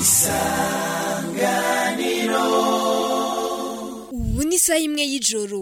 ubu ni isaha imwe y'ijoro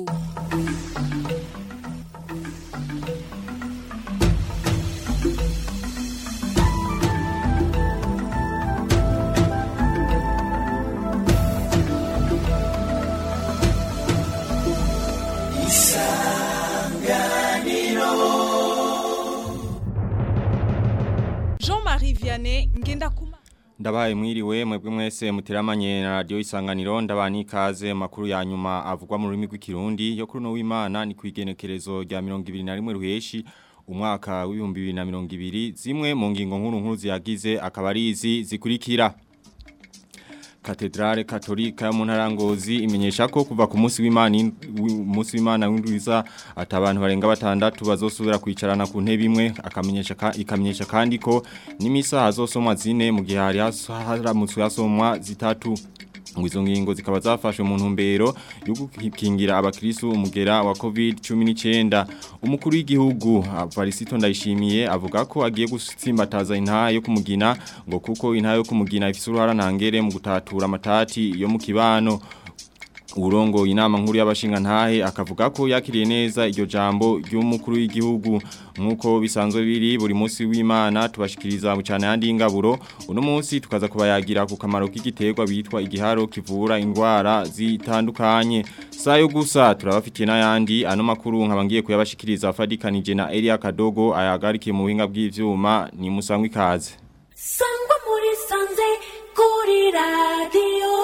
Jean-Marie Vianney Ngendakuma Ndabaye mwiriwe mwebwe mwese muteramanye na radio isanganiro ndabani ikaze makuru ya nyuma avugwa mu rurimi rw'ikirundi yo kuri no w'Imana ni kwigenekerezo rya 21 ruheshi umwaka w'ibihumbi 2020 zimwe mu ngingo nkuru nkuru ziyagize akaba ari izi zikurikira Katedrale Katolika mu ntarangozi imenyesha ko kuva ku munsi w'Imana umunsi w'Imana w'indwiza atabantu barenga batandatu bazosubira kwicarana ku ntebe imwe akamenyesha ka, ikamenyesha kandi ko n'imisa hazosomwa zine mu gihe hari haramutswe hasomwa zitatu ngo izo ngingo zikaba zafashwe mu ntumbero yo gukingira abakristo umugera wa COVID-19 umukuru w'igihugu Varisito ndayishimiye avuga ko agiye gutsimbataza intaha yo kumugina ngo kuko intaha yo kumugina ifise uruhara ntangere mu gutatura amatati yo mu kibano urongo inama nkuru y'abashinga ntahe akavuga ko yakiriye neza iryo jambo ry'umukuru w'igihugu nkuko bisanzwe biri buri munsi w'Imana tubashikiriza cyane yandi ingaburo uno munsi tukaza kubayagira ku kamaro k'igiterwa bitwa igiharo kivura indwara zitandukanye sayo gusa turabafitiye n'ayandi ano makuru nkabangiye kuyabashikiriza fadikanije na Elia Kadogo ayagarikiye mu buhinga bw'ivyuma ni musangwe ikaze sangwa muri sanze kuri radiyo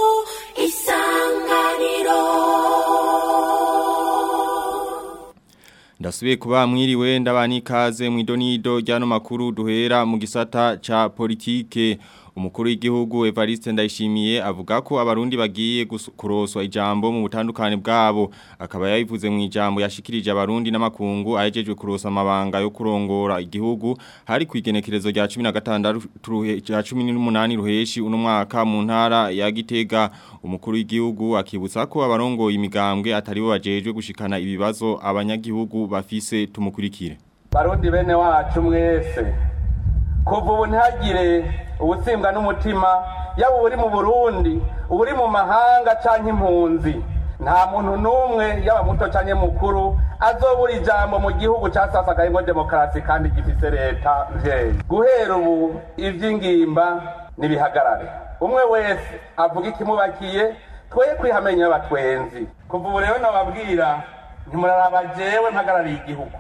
isanganiro Ndasubiye kuba mwiriwe ndabani ikaze mu idonido ryano makuru duhera mu gisata ca politike umukuru w'igihugu Evariste Ndayishimiye avuga ko abarundi bagiye kuroswa ijambo mu butandukane bwabo akaba yabivuze mu ijambo yashikirije abarundi n'amakungu ayejejwe kurosa amabanga yo kurongora igihugu hari kwigenekerezo rya 16 rya 18 ruheshi uno mwaka mu ntara ya Gitega umukuru w'igihugu akibutsa ko abarongoye imigambwe atari bo bajejwe gushikana ibibazo abanyagihugu bafise tumukurikire barundi bene wacu mwese kuva ubu ntihagire ubutsimbwa n'umutima yaba uri mu burundi uri mu mahanga cyangwa impunzi nta muntu n'umwe yaba muto cyangwa mukuru azobura ijambo mu gihugu cyasasagayemo demokarasi kandi gifise leta mvyeyi guhera ubu ivy'ingimba nibihagarare umwe wese avuga ikimubakiye twe kwihamenya abatwenzi kuva ubu rero nababwira ntimuraraba jewe mpagarariye igihugu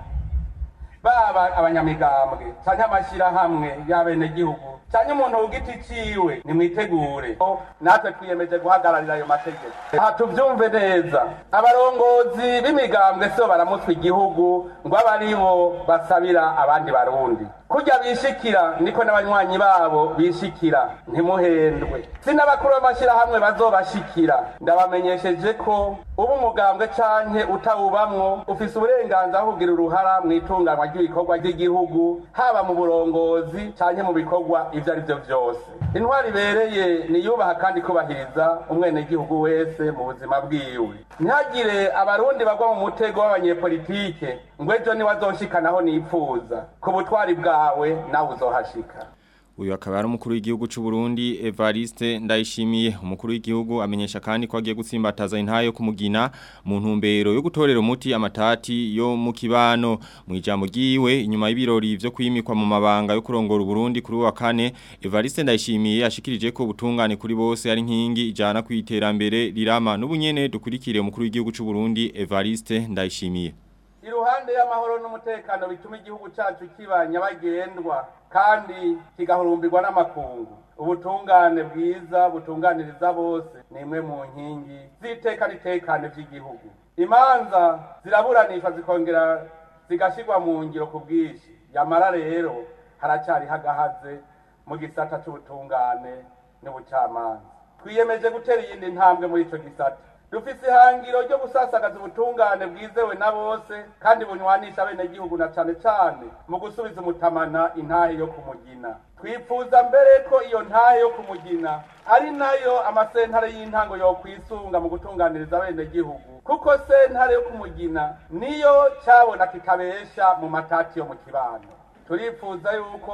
baba abanyamigambwe cyangwa amashyirahamwe y'abenegihugu cyangwa umuntu ku giti ciwe nimwitegure natwe twiyemeje guhagararira ayo mategeko aha tubyumve neza abarongozi b'imigambwe so baramutwa igihugu ngo abe ari bo basabira abandi barundi kurya bishikira niko n'abanywanyi babo bishikira ntimuhendwe si n'abakuru b'amashyirahamwe bazobashikira ndabamenyesheje ko uba umugambwe canke utawubamwo ufise uburenganzira bwo kugira uruhara mu itunganwa ry'ibikorwa by'igihugu haba mu burongozi canke mu bikorwa ivyo ari vyo vyose intwari ibereye niyubaha kandi kubahiriza umwenegihugu wese mu buzima bwiwe ntihagire abarundi bagwa mu mutego w'abanyepolitike ngo ejo niwazoshikanaho nipfuza ku butwari bwawe nawe uzohashika Uyu akaba ari umukuru w'igihugu cy'u Burundi Evariste Ndayishimiye umukuru w'igihugu amenyesha kandi ko agiye gutsimbataza intayo yo kumugina mu ntumbero yo gutorera umuti amatati yo mu kibano mu ijambo giwe inyuma y'ibirori byo kwimikwa mu mabanga yo kurongora Burundi kuri wa kane Evariste Ndayishimiye ashikirije ko ubutungane kuri bose ari nkingi ijana kwiterambere rirama n'ubunyene dukurikire umukuru w'igihugu cy'u Burundi Evariste Ndayishimiye iruhande y'amahoro n'umutekano bituma igihugu cyacu kiba nyabagendwa kandi kigahurumbirwa n'amakungu ubutungane bwiza butunganiriza bose ni imwe mu nkingi z'iteka n'itekane by'igihugu imanza ziraburanishwa zikongera zigashyirwa mu ngiro ku bwinshi yamara rero haracyari hagahaze mu gisata cy'ubutungane n'ubucamanza twiyemeje gutera iyindi ntambwe muri icyo gisata dufise ihangiro ryo gusasagaza ubutungane bwizewe na bose kandi bunywanisha abenegihugu na cane cane mu gusubiza umutamana intahe yo kumugina twifuza mbere ko iyo ntahe yo kumugina ari nayo amasentare y'intango yokwisunga mu gutunganiriza abenegihugu kuko sentare yo kumugina niyo cabona kitabesha mu matati yo mu kibano turifuza yuko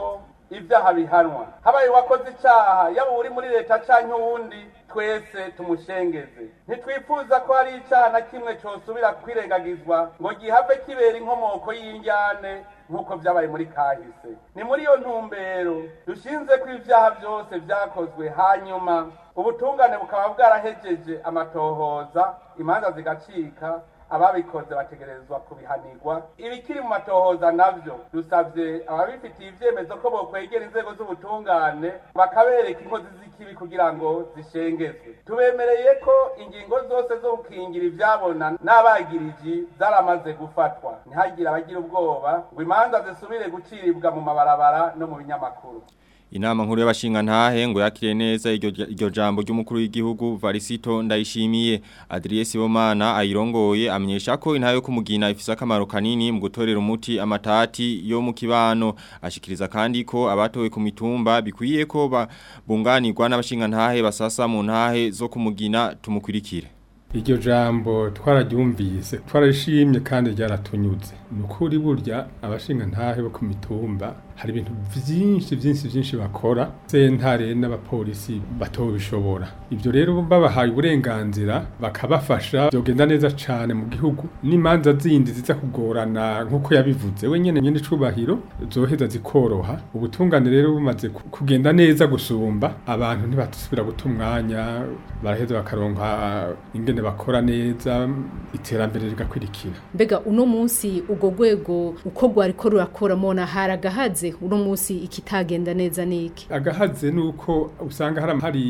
ibyaha bihanwa habaye uwakoze icyaha yaba uri muri leta cyangwa uwundi twese tumushengeze ntitwifuza ko hari icyaha na kimwe cyosubira kwirengagizwa ngo gihave kibera inkomoko y'injyane nk'uko byabaye muri kahise ni muri iyo ntumbero dushinze ko ibyaha byose byakozwe hanyuma ubutungane bukaba bwarahejeje amatohoza imanza zigacika ababikoze bategerezwa kubihanirwa ibikiri mu matohoza navyo dusabye ababifitiye ivyemezo ko bokwegera inzego z'ubutungane bakabereka inkozi z'ikibi kugira ngo zishengezwe tubemereye ko ingingo zose zo gukingira ivyabona n'abagiriji zaramaze gufatwa ntihagire abagira ubwoba ngo imanza zisubire guciribwa mu mabarabara no mu binyamakuru Inama nkuru y'abashinga ntahe ngo yakire neza iryo iryo jambo ry'umukuru w'igihugu Varisito ndayishimiye Adries Bomana ayirongoye amenyesha ko intahe yo kumugina ifise akamaro kanini mu gutorera umuti amatati yo mu kibano ashikiriza kandi ko abatowe ku mitumba bikwiye ko bunganirwa n'abashinga ntahe basasa mu ntahe zo kumugina tumukurikire iryo jambo twararyumvise twararishimye kandi ryaratunyuze ni ukuri burya abashinga ntahe bo ku mitumba hari ibintu byinshi byinshi byinshi bakora sentare n'abapolisi batobishobora ibyo rero babahaye uburenganzira bakabafasha byogenda neza cyane mu gihugu n'imanza zindi ziza kugorana nk'uko yabivuze we nyene nyene icubahiro zoheza zikoroha ubutungane rero bumaze ku- kugenda neza gusumba abantu ntibatusubira guta umwanya baraheza bakaronka ingene bakora neza iterambere rigakwirikira mbega uno munsi ubwo rwego uko rwariko rurakora mona haragahaze uno munsi ikitagenda neza niki agahaze nuko usanga hari hari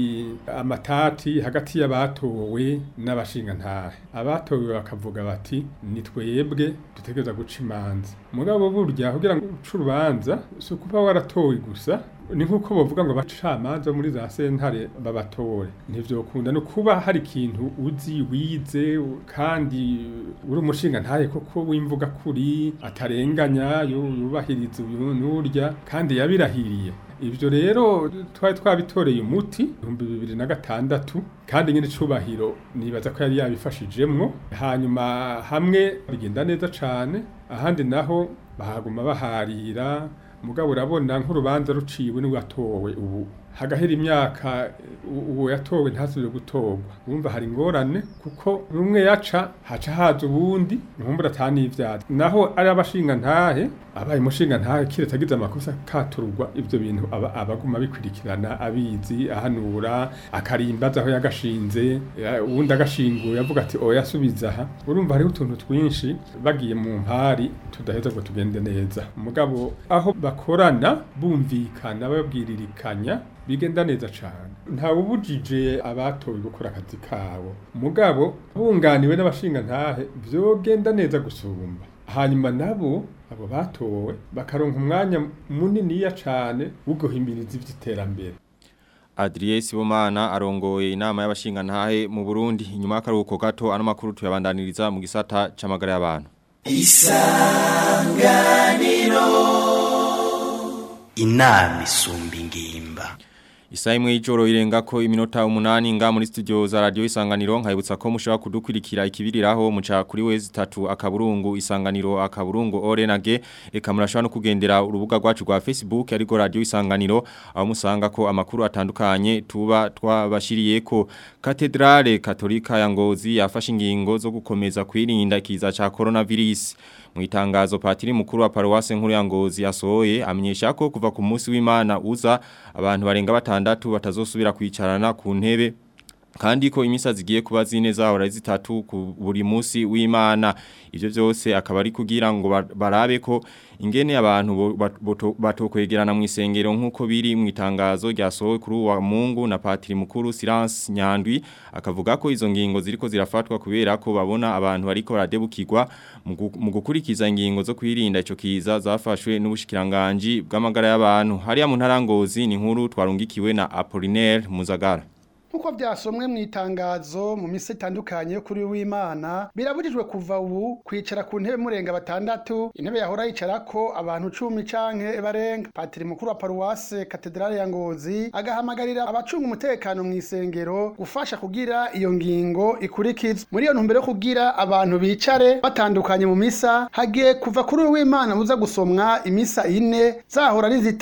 amatati hagati y'abatowe n'abashingantahe abatowe bakavuga bati ni twebwe dutegereza guca imanza mugabo burya kugira ngo uce urubanza si ukuba waratowe gusa ni nk'uko bavuga ngo abacamanza muri za sentare babatore ntivyokunda no kuba hari ikintu uzi wize kandi uri umushinga ntaye koko wimvuga kuri atarenganya yu- yubahiriza uyu n'urya kandi yabirahiriye ibyo rero twari twabitoreye umuti ibihumbi bibiri na gatandatu kandi nyine icubahiro nibaza ko yari yabifashijemwo hanyuma hamwe bigenda neza cane ahandi naho bahaguma baharira mugabo urabona nk'urubanza ruciwe n'uwatowe ubu hagahera imyaka u- uwo yatowe ntasubire gutorwa urumva hari ingorane kuko rumwe yaca haca haza ubundi ntumbura atani ivyaha naho ari abashinga ntahe abaye umushinga ntahe kiretse agize amakosa katurwa ivyo bintu aba abaguma bikurikirana abizi ahanura akarimbaza aho yagashinze ya- uwundi agashinguye avuga ati oya subiza aha urumva hariho utuntu twinshi bagiye mu mpari tudaheza ngo tugende neza mugabo aho bakorana bumvikana babwiririkanya bigenda neza cyane ntawubujije abatowe gukora akazi kabo mugabo bunganiwe n'abashinga ntahe vyogenda neza gusumba hanyuma nabo abo batowe bakaronka umwanya muniniya cane wo guhimiriza ivy'iterambere Adries Bomana arongoye inama y'abashinga ntahe mu Burundi inyuma y'akaruhuko gato ano makuru tuyabandaniriza mu gisata c'amagara y'abantu inama isumba ingimba Isa imwe y'ijoro irenga ko iminota umunani nga muri studio za radio isanganiro nkayibutsa ko mushobora kudukurikira ikibiriraho muca kuri wezi tatu akaburungu isanganiro akaburungu orenage eka murashobora no kugendera urubuga rwacu rwa Facebook ariko radio isanganiro aho musanga ko amakuru atandukanye tuba twabashiriye ko Katedrale Katolika ya Ngozi yafashe ingingo zo gukomeza kwirinda ikiza ca coronavirus mu itangazo patiri mukuru wa paruwase nkuru ya Ngozi yasohoye amenyesha ko kuva ku munsi w'Imana uza abantu barenga batandatu batazosubira kwicarana ku ntebe kandi ko imisa zigiye kuba zine zahora zitatu ku buri munsi w'Imana ivyo byose akaba ari kugira ngo ba- barabe ko ingene abantu bo- bat- boto- batokwegerana mu isengero nk'uko biri mu itangazo ryasohowe kuri uwa Mungu na patiri mukuru Silence Nyandwi akavuga ko izo ngingo ziriko zirafatwa kubera ko babona abantu bariko baradebukirwa mu gu- mu gukurikiza ingingo zo kwirinda ico kiza zafashwe n'ubushikiranganje bw'amagara y'abantu hariya mu ntarangozi ni nkuru twarungikiwe na Apollinaire Muzagara Nkuko vyasomwe mu itangazo mu misi itandukanye yo kuri w'Imana birabujijwe kuva ubu kwicara ku ntebe murenga batandatu intebe yahora yicarako abantu cumi canke barenga patiri mukuru wa paruwase katedrale ya Ngozi agahamagarira abacunga umutekano mu isengero gufasha kugira iyo ngingo ikurikizwe muri iyo ntumbero yo kugira abantu bicare batandukanye mu misa hagiye kuva kuri w'Imana buza gusomwa imisa ine zahora ari zitatu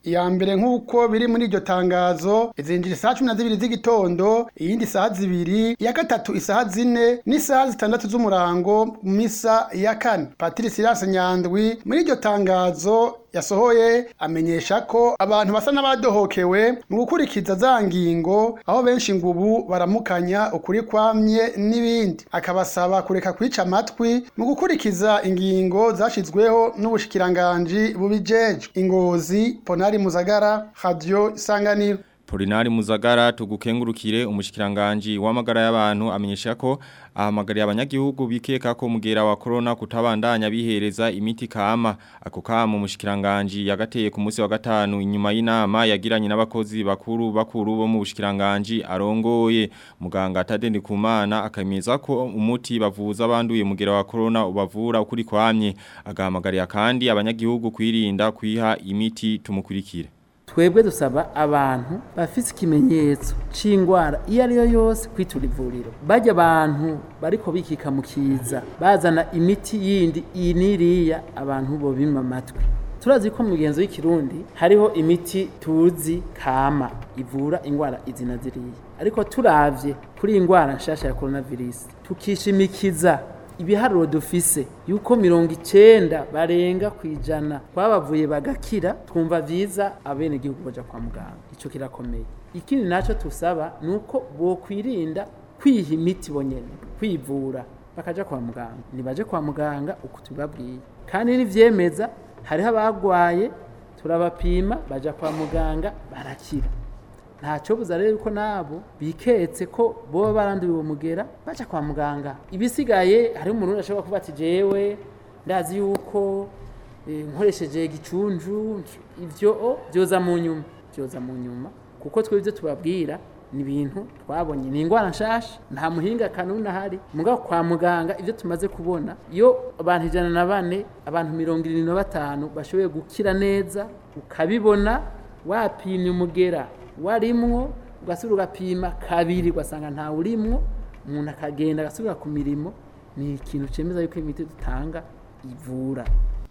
iya mbere nk'uko biri muri iryo tangazo izinjira isaha cumi na zibiri z'igitondo iyindi isaha zibiri iya gatatu isaha zine n'isaha zitandatu z'umurango mu misa ya kane patiri sirasi nyandwi muri iryo tangazo yasohoye amenyesha ko abantu basa n'abadohokewe mu gukurikiza za ngingo aho benshi ngo ubu baramukanya ukuri kwamye n'ibindi akabasaba kureka kwica amatwi mu gukurikiza ingingo zashyizweho n'ubushikiranganji bubijejwe ingozi ponari muzagara radio isanganiro Polinari Muzagara tugukengurukire umushikiranganje w'amagara y'abantu amenyesha ko ahamagariye abanyagihugu bikeka ko mugera wa corona kutabandanya bihereza imiti kama ako kama umushikiranganje yagateye ku munsi wa gatanu inyuma y'inama yagiranye n'abakozi bakuru bakuru bo mu bushikiranganje arongoye muganga Tadende Kumana akameza ko umuti bavuza abanduye mugera wa corona ubavura ukuri kwamye agahamagariye kandi abanyagihugu kwirinda kwiha imiti tumukurikire twebwe dusaba abantu bafite ikimenyetso c'ingwara iyo ari yo yose kwitura ivuriro bajya abantu bariko bikika mu kiza bazana imiti yindi iyi n'iriya abantu bo bima amatwi turazi ko mu migenzo y'ikirundi hariho imiti tuzi kama ivura ingwara izi na ziriya ariko turavye kuri iyi ngwara nshasha ya coronavirus tukishimikiza ibiharuro dufise yuko mirongo icenda barenga ku ijana twabavuye bagakira twumva vyiza abenegihugu baja kwa muganga ico kirakomeye ikindi naco tusaba ni uko bokwirinda kwiha imiti bonyene kwivura bakaja kwa muganga nibaje kwa muganga uko tubabwiye kandi nivyemeza hariho abagwaye turabapima baja kwa muganga barakira ntacyo buza rero yuko nabo biketse ko boba baranduye uwo mugera baca kwa muganga ibisigaye hariho umuntu ashobora kuba ati jewe ndazi yuko eh, nkoresheje gicunju ivyo byoza mu nyuma byoza mu nyuma kuko twebwe ibyo tubabwira ni ibintu twabonye ni indwara nshasha nta muhinga kanuni ahari mugabo kwa muganga ibyo tumaze kubona iyo abantu ijana na bane abantu mirongo irindwi na batanu bashoboye gukira neza ukabibona wapimye umugera warimwo ugasubira ugapima kabiri ugasanga ntawe urimwo umuntu akagenda agasubira ku mirimo ni ikintu cemeza yuko imiti dutanga ivura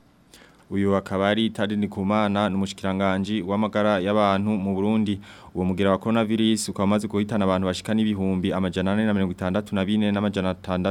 uyu akaba ari Tadini Kumana n'umushikiranganje w'amagara y'abantu mu Burundi uwo mugera wa coronavirus ukaba umaze guhitana abantu bashika n'ibihumbi amajana 464 n'amajana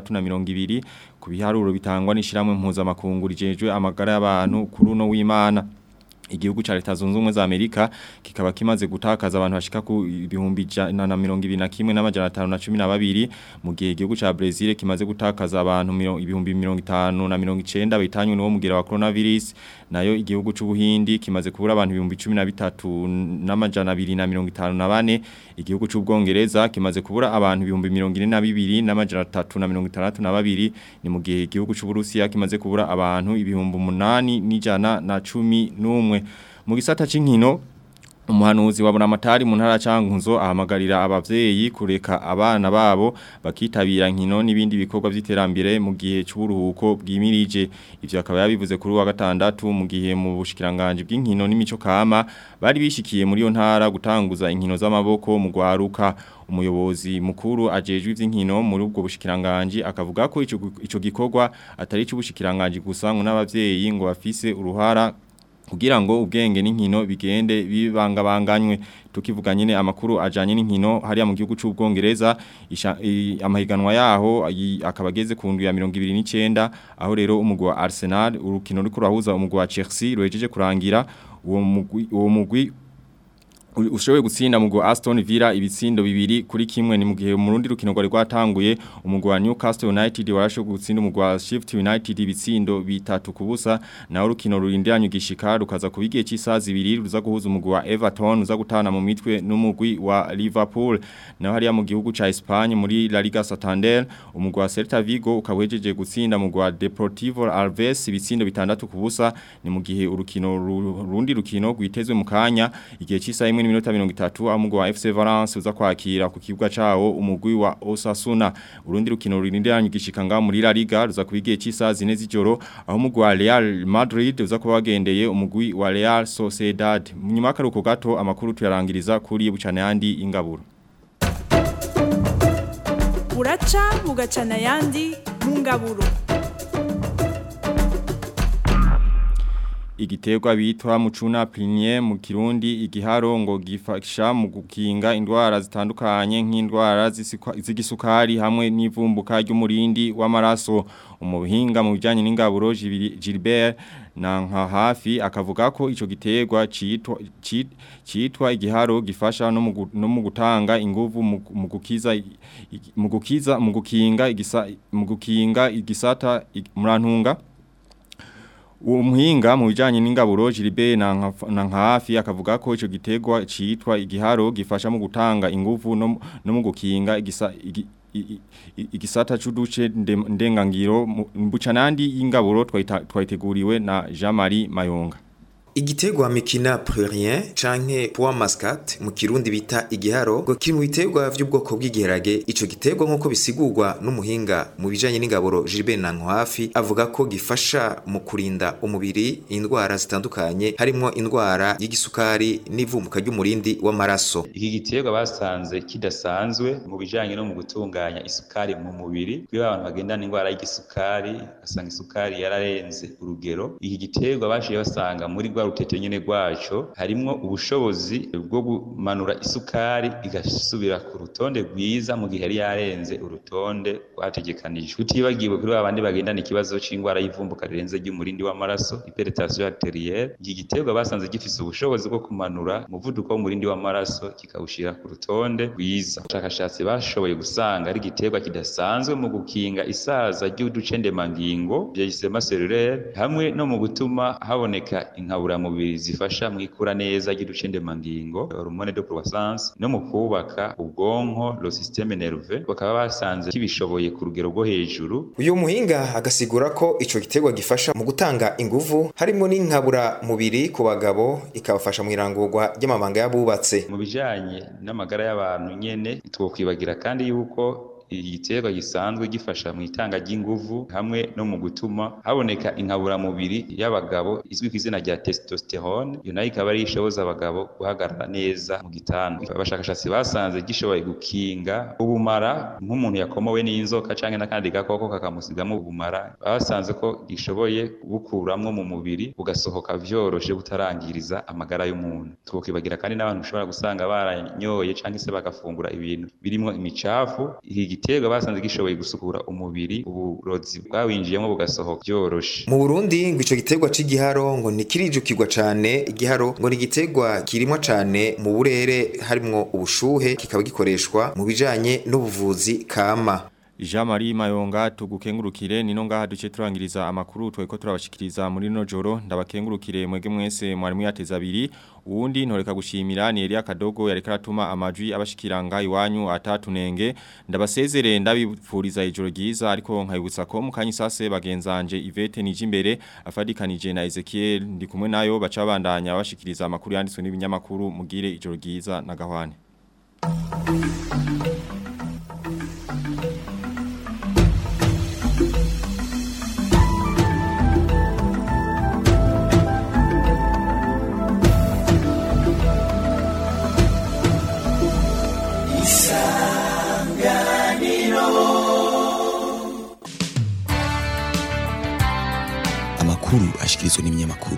620 ku biharuro bitangwa n'ishiramwe mpuzamakungu rijejwe amagara y'abantu kuri uno w'Imana igihugu cha leta zunze ubumwe za Amerika kikaba kimaze gutakaza abantu bashika ku ibihumbi jana na mirongo ibiri na kimwe n'amajana atanu na cumi na babiri mu gihe igihugu ca Brazil kimaze gutakaza abantu miro- ibihumbi mirongo itanu na mirongo icenda bahitanywe n'uwo mugera wa coronavirus nayo igihugu c'ubuhindi kimaze kubura abantu ibihumbi cumi na bitatu n'amajana abiri na mirongo itanu na bane igihugu c'ubwongereza kimaze kubura abantu ibihumbi mirongo ine na bibiri n'amajana atatu na mirongo itandatu na babiri ni mu gihe igihugu c'uburusiya kimaze kubura abantu ibihumbi umunani n'ijana na cumi n'umwe mu gisata c'inkino umuhanuzi wa buramatari mu ntara cankuzo ahamagarira abavyeyi kureka abana babo bakitabira nkino n'ibindi bikorwa vy'iterambere mu gihe c'uburuhuko bwimirije ivyo akaba yabivuze kuri wa gatandatu mu gihe mu bushikiranganje bw'inkino n'imico kama bari bishikiye muri yo ntara gutanguza inkino z'amaboko mu gwaruka umuyobozi mukuru ajejwe ivy'inkino muri ubwo bushikiranganje akavuga ko ico ico gikorwa atari c'ubushikiranganje gusa ngo n'abavyeyi ngo bafise uruhara kugira ngo ubwenge n'inkino bigende bibangabanganywe tukivuga nyine amakuru ajanye n'inkino hariya mu gihugu c'ubwongereza isha- i- amahiganwa yaho ayi- akaba ageze ku ndwi ya 29 aho rero umugwi wa Arsenal urukino ruri kurahuza umugwi wa Chelsea ruhejeje kurangira uwo mugwi uwo mugwi u- ushoboye gutsinda mu gwa Aston Villa ibitsindo bibiri kuri kimwe ni mu gihe mu rundi rukino rwari rwatanguye umugwi wa Newcastle United warashoboye gutsinda umugwi wa Sheffield United ibitsindo bitatu kubusa naho urukino rurindiranye gishika rukaza kuba igihe cy'isaha zibiri ruza guhuza umugwi wa Everton uza gutana mu mitwe n'umugwi wa Liverpool naho hariya mu gihugu ca Espagne muri La Liga Santander umugwi wa Celta Vigo ukawejeje gutsinda umugwi wa Deportivo Alaves ibitsindo bitandatu kubusa ni mu gihe urukino ru- rundi rukino rwitezwe mu kanya igihe cy'isaha imwe n'iminota 30 aho umugwi wa FC Valence uza kwakira ku kibuga cawo umugwi wa Osasuna urundi rukino rurindiranye gishika nga muri La Liga ruza kuba igihe cy'isaha zine z'ijoro aho umugwi wa Real Madrid uza kuba wagendeye umugwi wa Real Sociedad nyuma y'akaruhuko gato amakuru tuyarangiriza kuri bucane yandi ingaburo buraca bugacana ayandi mu ngaburo igiterwa bitwa mucuna plinye mu kirundi igiharo ngo gifasha mu gukinga indwara zitandukanye nk'indwara zisikwa- z'igisukari hamwe n'ivumbuka ry'umurindi w'amaraso umuhinga mu bijyanye n'ingaburo Gilbert- Gilbert na nka hafi akavuga ko ico giterwa citwa ci- citwa igiharo gifasha no mu gu- no mu gutanga inguvu mu mu gukiza i- i- mu gukiza mu gukinga igisa mu gukinga igisata i- murantunga uwo muhinga mu bijanye n'ingaburo Gilbert na nka- na nka hafi akavuga ko ico giterwa citwa igiharo gifasha mu gutanga inguvu no mu- no mu gukinga igisa igi- i- i- igisata c'uduce nde- ndengangiro mu- mbucanandi y'ingaburo twayita- twayiteguriwe na Jean-Marie Mayonga Igiterwa mikina plurien canke pois mascat mu kirundi bita igiharo ngo kiri mu biterwa vy'ubwoko bw'igiharage ico giterwa nk'uko bisigurwa n'umuhinga mu bijanye n'ingaburo Gilbert Nankwafi avuga ko gifasha mu kurinda umubiri indwara zitandukanye harimwo indwara y'igisukari n'ivumbuka ry'umurindi w'amaraso iki giterwa basanze kidasanzwe mu bijanye no mu gutunganya isukari mu mubiri kuko abantu bagendana indwara y'igisukari basanga isukari yararenze urugero iki giterwa bashiye basanga muri rwa rutete nyene rwaco harimwo ubushobozi bwo kumanura isukari igasubira ku rutonde rwiza mu gihe yari yarenze urutonde rwategekanijwe tutibagiwe kuri babandi bagendana ikibazo c'indwara y'ivumbuka rirenze ry'umurindi w'amaraso hypertension arterielle iki giterwa basanze gifise ubushobozi bwo kumanura umuvuduko w'umurindi w'amaraso kikawushira ku rutonde rwiza abashakashatsi bashoboye gusanga ari igiterwa kidasanzwe mu gukinga isaza ry'uducendemangingo vyegisema cellulaire hamwe no mu gutuma haboneka inkaburamubiri zifasha mu ikura neza ry'uducendemangingo hormone de croissance no mu kubaka ubwonko le système nerveux bakaba basanze kibishoboye ku rugero rwo hejuru uyu muhinga agasigura ko ico giterwa gifasha mu gutanga inguvu harimwo n'inkabura mubiri ku bagabo ikabafasha mu irangurwa ry'amabanga y'abubatse mu bijanye n'amagara y'abantu nyene twokwibagira kandi yuko igiterwa gisanzwe gifasha mu itanga ry'inguvu hamwe no mu gutuma haboneka inkaburamubiri y'abagabo izwi ku izina rya testosterone iyo nayo ikaba ari ishoboza abagabo guhagarara neza mu gitanda abashakashatsi basanze gishoboye gukinga ubumara nk'umuntu yakomowe n'inzoka canke n'akandi gakoko kakamusigamo ubumara basanze ko gishoboye kubukuramwo mu mubiri bugasohoka vyoroshe butarangiriza amagara y'umuntu twokibagira kandi n'abantu ushobora gusanga baranyoye canke se bagafungura ibintu birimwo imicafu iki giterwa basanze gishoboye gusukura umubiri uburozi bwawinjiyemo bugasohoka byoroshe mu Burundi ngo ico giterwa c'igiharo ngo ntikirijukirwa cane igiharo ngo ni igiterwa kirimwa cane mu burere harimwo ubushuhe kikaba gikoreshwa mu bijanye n'ubuvuzi kama Jean Marie Mayonga tugukengurukire nino ngaha duce turangiriza amakuru tweko turabashikiriza muri no joro ndabakengurukire mwege mwese mwari muyateza abiri uwundi ntoreka gushimira ni Elia Kadogo yareka aratuma amajwi abashikiranga iwanyu atatunenge ndabasezere ndabipfuriza ijoro ryiza ariko nkayibutsa ko mukanyi sase bagenzanje Yvette Nijimbere afadikanije na Ezekiel ndi kumwe nayo baca bandanya bashikiriza amakuru yanditswe n'ibinyamakuru mugire ijoro ryiza na gahwane amakuru ashikirizwa n'ibinyamakuru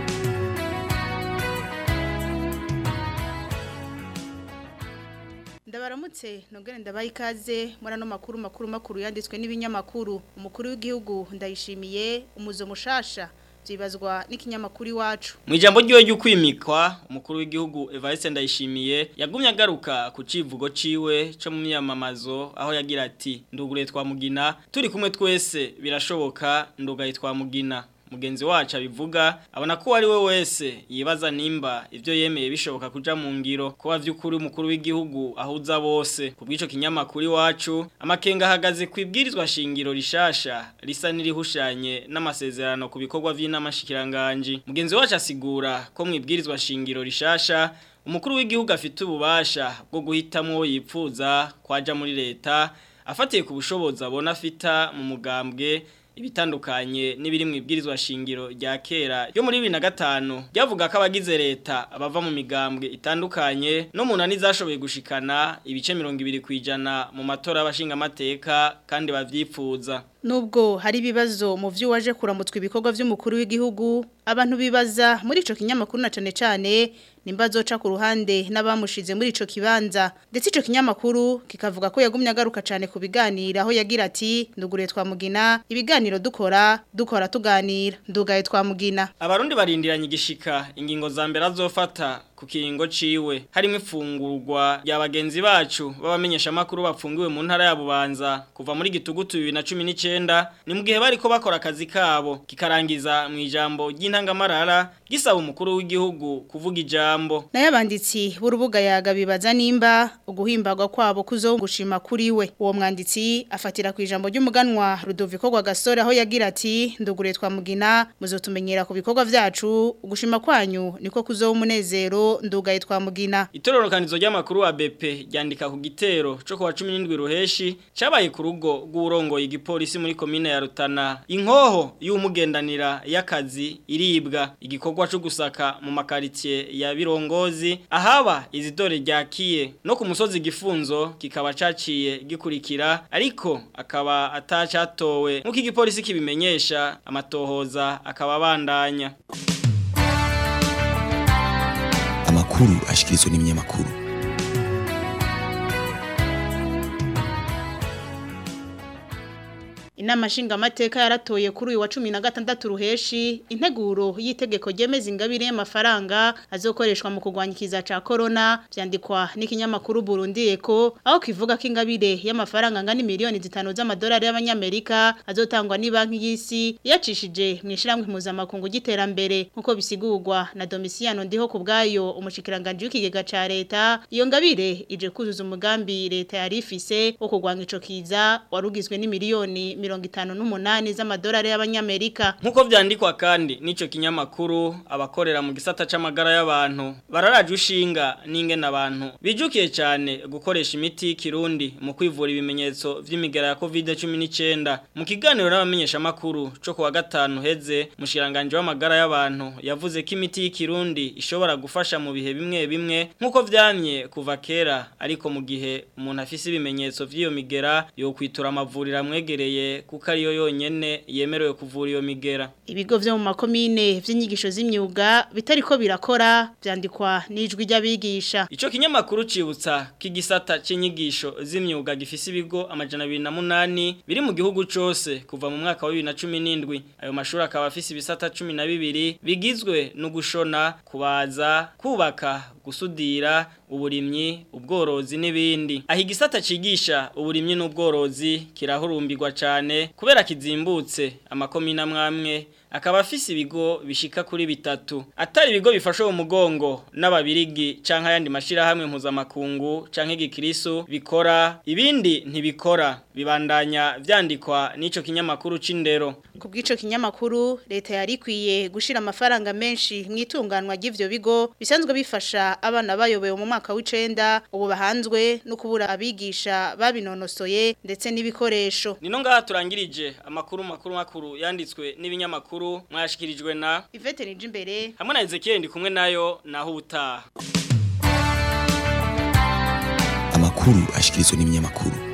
ndabaramutse nongere ndabaha ikaze muri ano makuru makuru makuru yanditswe n'ibinyamakuru umukuru w'igihugu ndayishimiye umuzo mushasha byibazwa n'ikinyamakuru iwacu mu ijambo ryiwe ry'ukwimikwa umukuru w'igihugu Evariste Ndayishimiye yagumye agaruka ku civugo ciwe cyo mu myamamazo aho yagira ati ndugure twamugina turi kumwe twese birashoboka ndugaye twamugina mugenzi wacu abivuga abona ko ari we wese yibaza nimba ivyo yemeye bishoboka kuja mu ngiro ko vy'ukuri umukuru w'igihugu ahuza bose kubw'ico kinyamakuru iwacu amakenga ahagaze kwibwirizwa shingiro rishasha risa n'irihushanye n'amasezerano ku bikorwa vy'inamashikiranganji mugenzi wacu asigura ko mwibwirizwa shingiro rishasha umukuru w'igihugu afite ububasha bwo guhitamwo uwo yipfuza kwaja muri leta afatiye ku bushobozi abona afita mu mugambwe ibitandukanye n'ibiri mu ibwirizwa shingiro rya kera yo muri 2005 ryavuga ko abagize leta abava mu migambwe itandukanye no munani zashoboye gushikana ibice 200 kwijana mu matora y'abashinga amateka kandi bavyipfuza Nubwo hari ibibazo mu vyo waje kuramutswa ibikorwa vy'umukuru w'igihugu abantu bibaza muri ico kinyamakuru na cane cane nimba zoca ku ruhande n'abamushize muri ico kibanza ndetse ico kinyamakuru kikavuga ko yagumye agaruka cane ku biganiro aho yagira ati ndugure twamugina ibiganiro dukora dukora tuganira ndugaye twamugina Abarundi barindiranye igishika ingingo za mbere azofata ku kiringo ciwe harimo ifungurwa rya bagenzi bacu babamenyesha makuru bapfungiwe mu ntara ya Bubanza kuva muri gitugutu 2019 ni mu gihe bariko bakora akazi kabo kikarangiza mu ijambo ry'intangamarara gisaba umukuru w'igihugu kuvuga ijambo nayo abanditsi b'urubuga yaga bibaza nimba uguhimbagwa kwabo kuzogushima kuri we uwo mwanditsi afatira ku ijambo ry'umuganwa Rudoviko Rwagasore aho yagira ati ndugure twamugina muzotumenyera ku bikorwa vyacu ugushima kwanyu niko kuzoba umunezero ndugaye twamugina Itororokanizo ry'amakuru wa BP ryandika ku gitero cyo kuwa 17 ruheshi cabaye ku rugo rw'urongoye igipolisi muri komine ya Rutana inkoho y'umugendanira y'akazi iribwa igikorwa cyo gusaka mu makaritier ya Birongozi ahaba izidore ryakiye no ku musozi gifunzo kikaba caciye gikurikira ariko akaba atacatowe nkuko igipolisi kibimenyesha amatohoza akaba bandanya amakuru ashikirizwa n'ibinyamakuru Inama nshingamateka yaratoye kuri uyu wa 16 ruheshi integuro y'itegeko ryemeza ingabire y'amafaranga azokoreshwa mu kurwanya ikiza ca corona vyandikwa n'ikinyamakuru Burundi Eko aho kivuga ko ingabire y'amafaranga ngani miliyoni zitanu z'amadolari y'abanyamerika azotangwa ni banki y'isi yacishije mu ishiramwe mpuzamakungu giterambere nkuko bisigurwa na Domiciano ndiho kubgayo umushikiranganje w'ikigega ca leta iyo ngabire ije kuzuza umugambi leta yari ifise wo kurwanya ico kiza warugizwe ni miliyoni mirongo itanu n'umunani z'amadolari y'abanyamerika Nkuko vyandikwa kandi nico kinyamakuru abakorera mu gisata c'amagara y'abantu bararaje ushinga n'ingene abantu bijukiye cyane gukoresha imiti y'ikirundi mu kwivura ibimenyetso vy'imigera ya COVID-19 mu kiganiro n'abamenyesha makuru cyo kuwa gatanu heze mushiranganje w'amagara y'abantu yavuze ko imiti y'ikirundi ishobora gufasha mu bihe bimwe bimwe nkuko vyamye kuva kera ariko mu gihe umuntu afise ibimenyetso vy'iyo migera yo kwitura amavuriro amwegereye kuko ariyo yonyene yemerewe kuvura iyo migera ibigo vyo mu makomine vy'inyigisho z'imyuga bitariko birakora vyandikwa n'ijwi ry'abigisha Ico kinyamakuru cibutsa kigisata c'inyigisho z'imyuga gifise ibigo amajana 28 biri mu gihugu cose kuva mu mwaka wa 2017 ayo mashuri akaba afise ibisata 12 bigizwe no gushona kubaza kubaka gusudira uburimyi ubworozi n'ibindi aho igisata cigisha uburimyi n'ubworozi kirahurumbirwa cane kubera kizimbutse amakomina mwamwe akaba afise ibigo bishika kuri bitatu atari ibigo bifashe mu mugongo n'ababirigi canke ayandi mashira hamwe mpuzamakungu canke gikirisu bikora ibindi ntibikora bibandanya vyandikwa n'ico kinyamakuru c'indero ku bw'ico kinyamakuru leta yari ikwiye gushira amafaranga menshi mu itunganwa ry'ivyo bigo bisanzwe bifasha abana bayobewe mu mwaka w'icenda ubu bahanzwe no kubura abigisha babinonosoye ndetse n'ibikoresho nino ngaha turangirije amakuru makuru makuru yanditswe n'ibinyamakuru mwashikirijwe na Ivete Nijimbere hamwe na Ezekiel ndi kumwe nayo naho ubutaha amakuru ashikirizwa n'ibinyamakuru